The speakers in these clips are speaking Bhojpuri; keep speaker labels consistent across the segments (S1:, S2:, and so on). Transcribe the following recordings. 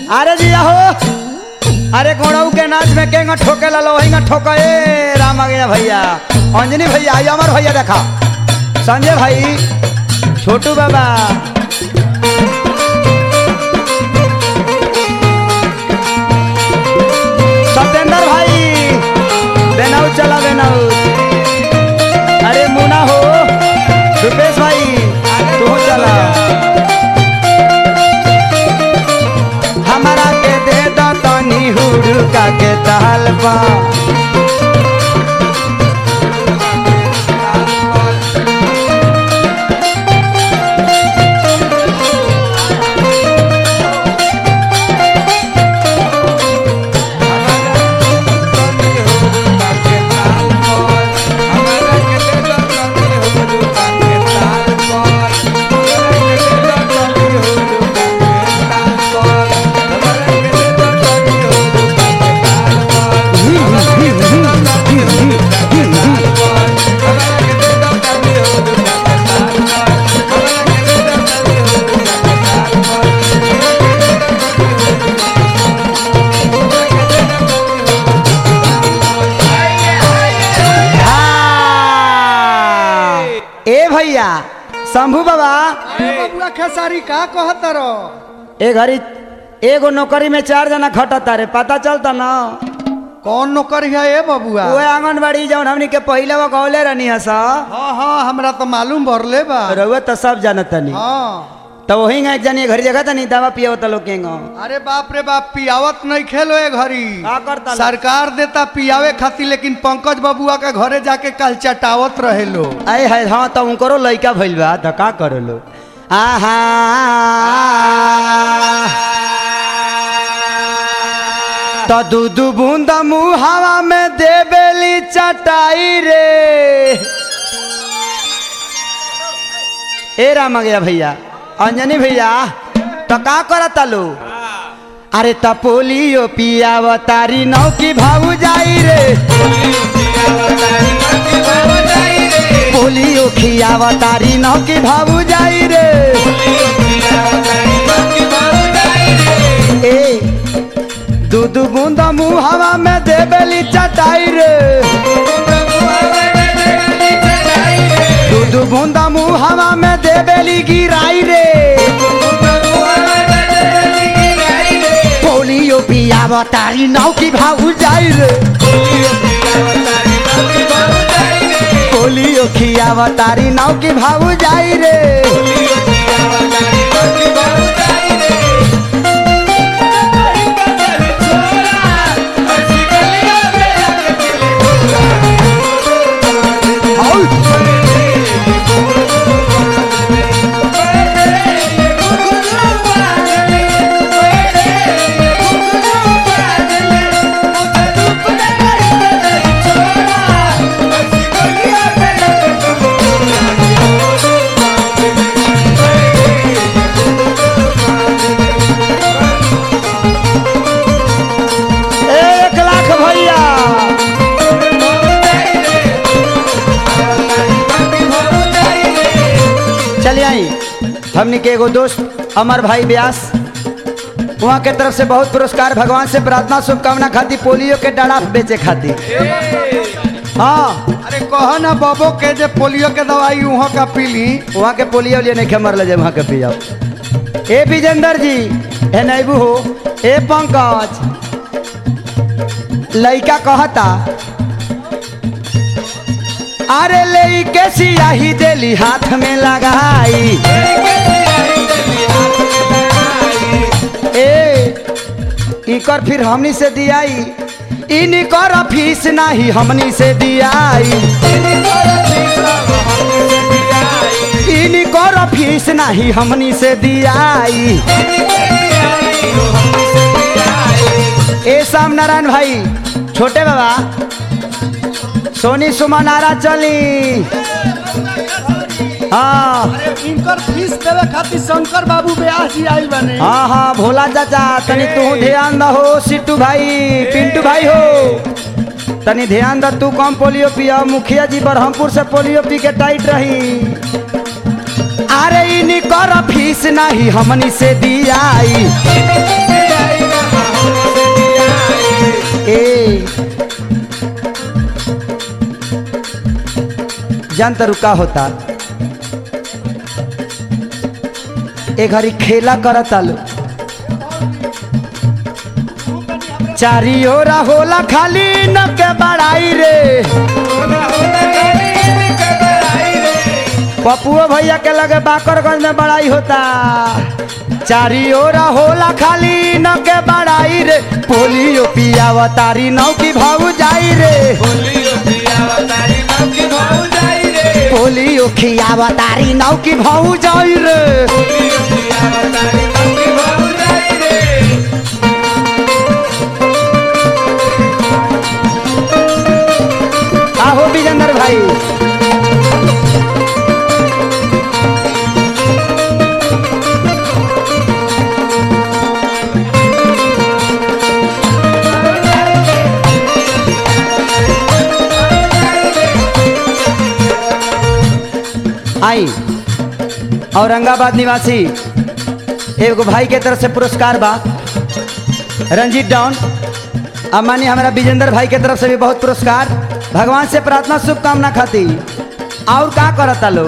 S1: अरे जी हो अरे गोड़ऊ के नाच में केंगा ठोके ला लो वही ठोके ए राम आ गया भैया अंजनी भैया आई अमर भैया देखा संजय भाई छोटू बाबा सत्येंद्र भाई बेनाऊ चला बेनाऊ अरे मुना हो रुपेश भाई तू चला हमारा के दे दो तनी हुड़का के ताल पा हाँ। ए भैया शंभू बाबा
S2: बबुआ खेसारी का कहत रो
S1: ए घड़ी एगो नौकरी में चार जना खटता रे पता चलता ना
S2: कौन नौकरी है ए बबुआ
S1: उहे आंगनबाड़ी जौन हमनी के पहिले वो गौले रहनी है सा
S2: हाँ हाँ हमरा तो मालूम भरले बा
S1: रउआ तो सब जानत तनी
S2: हाँ
S1: तो वही एक जनी घरी जगह तनी दवा पियो त लोग केंगो
S2: अरे बाप रे बाप पियावत नहीं खेलो ए घड़ी
S1: का करता लो?
S2: सरकार देता पियावे खातिर लेकिन पंकज बबुआ के घरे जाके कल चटावत रहे लो
S1: आए है हाँ तो उनकरो लइका भइल बा त का करे लो आहा तो दू दू बूंद मुहावा में देबेली चटाई रे ए राम आ गया भैया अंजनी भैया तो का करता लो अरे त पोलियो पियावतारी नौ की भाऊ जाई रे पोलियो खियावतारी नौ की भाऊ जाई रे ए दू दू बूंद मुहावा में देबेली चटाई रे दू दू बूंद मुहावा में देबेली गिराई रे पोलियो पियावतारी नौ की भाऊ जाई रे पोलियो खियावतारी नौ की भाऊ जाई रे एक लाख भैया चलिए आई हमने के एगो दोस्त अमर भाई व्यास वहाँ के तरफ से बहुत पुरस्कार भगवान से प्रार्थना शुभकामना खाती पोलियो के डराफ बेचे खाती हाँ
S2: अरे कह ना बबो के जे पोलियो के दवाई उहो का पीली
S1: वहाँ के पोलियो लिए नहीं मर ले वहाँ के पी जाओ ए विजेंद्र जी ए नैबू हो ए पंकज लइका कहता अरे ले के सियाही देली हाथ में लगाई ए इकर फिर हमनी से दियाई इनकर फीस नहीं हमनी से दियाई इनकर फीस नहीं हमनी से दियाई ए श्याम नारायण भाई छोटे बाबा सोनी सुमन आरा चली हाँ
S2: इनकर फीस देवे खातिर शंकर बाबू ब्यास जी आइल बने
S1: हाँ हाँ भोला चाचा तनी तू ध्यान दहो सिट्टू भाई पिंटू भाई हो तनी ध्यान द तू कम पोलियो पिया मुखिया जी बरहमपुर से पोलियो पी के टाइट रही अरे इनकर फीस नहीं हमनी से दियाई जान तरु का होता ए घड़ी खेला करता लो चारी ओरा होला खाली न के बड़ाई रे पपुओ भैया के लगे बाकरगंज में बड़ाई होता चारी ओरा होला खाली न के बड़ाई रे पोलियो पियावा तारी नौ की भाऊ जाई रे पोलियो खियावा तारी नौ की भाऊ जाई रे आहो विजेंद्र भाई आई औरंगाबाद निवासी एगो भाई के तरफ से पुरस्कार बा रंजीत डाउन अब मानिए हमारा विजेंद्र भाई के तरफ से भी बहुत पुरस्कार भगवान से प्रार्थना शुभकामना खाती और का करता लो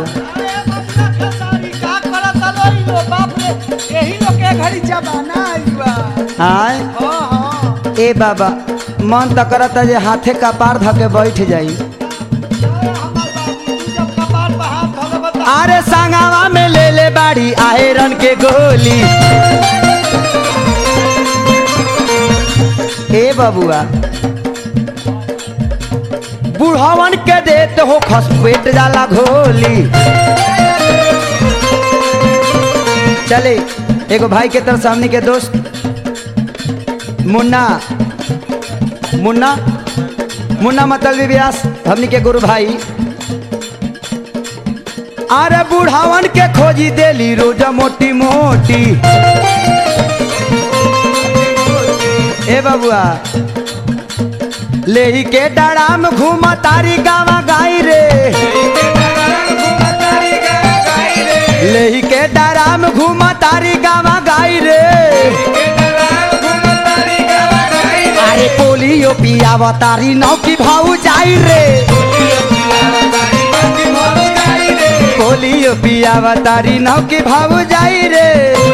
S2: का करत लो ई लो बाप रे यही लोग के घड़ी जमाना आई बा
S1: आय
S2: हां हां
S1: ए बाबा मन तो करता जे हाथे का पार धके बैठ जाई
S2: हमर बाबू तू जब कपार पे हाथ धले बता
S1: अरे संगावा में ले ले बाड़ी आयरन के गोली ए बबुआ बुढ़ावन के देत हो खस पेट जाला घोली चले एगो भाई के तरफ से हमनी के दोस्त मुन्ना मुन्ना मुन्ना मतलबी व्यास हमनी के गुरु भाई अरे बुढ़ावन के खोजी देली रोज मोटी मोटी ए बबुआ लेही के डराम घूम तारी गावा गाई रे लेही के डराम घूम तारी गावा गाई रे अरे पोलियो पियावा तारी नौ की भाऊ जाई रे पोलियो पियावा तारी नौ की भाऊ जाई रे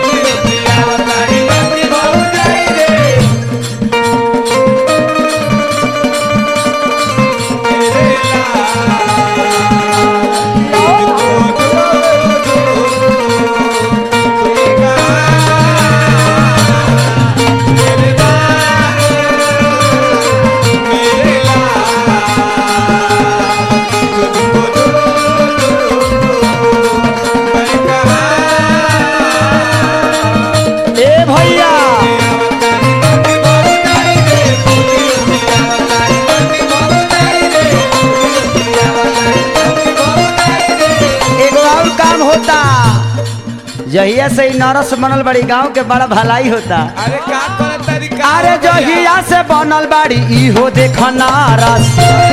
S1: ए भैया एगो और काम होता जहिया से ही नरस बनल बड़ी गांव के बड़ा भलाई होता
S3: अरे का करत तरीका
S1: अरे जहिया से बनल बाड़ी इहो देख नारस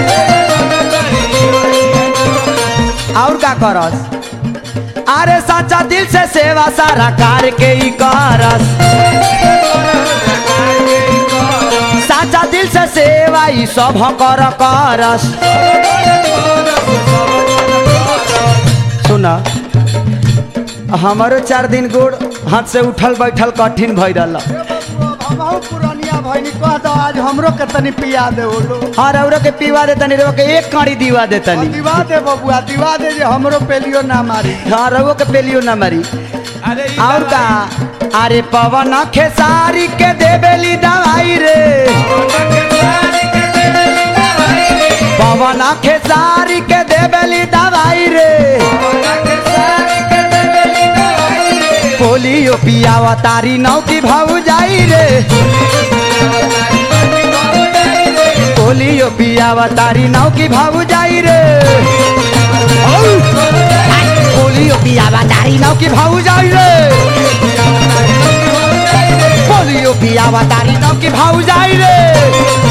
S1: और का करस अरे सच्चा दिल से सेवा सारा कार के ही करस सच्चा दिल से सेवा ई सब कर करस सुना हमारो चार दिन गोड़ हाथ से उठल बैठल कठिन भई रहल
S2: हमहू पुरानिया भइनी कह दो आज हमरो के तनी पिया दे ओलो
S1: हाँ रौरो के पीवा दे तनी रौरो के एक काड़ी दीवा दे तनी
S2: दिवा दे बबुआ दिवा दे जे हमरो पेलियो ना मारी
S1: हाँ रवो के पेलियो ना मरी
S3: अरे ई
S1: और का अरे पवन खेसारी के देबेली दवाई रे पवन खेसारी के देबेली दवाई रे पोलियो पियावा तारी नौ की भाऊ जाई रे पोलियो पियावा तारी नौ की भाऊ जाई रे पोलियो पियावा तारी नौ की भाऊ जाई रे पोलियो पियावा तारी नौ की भाऊ जाई रे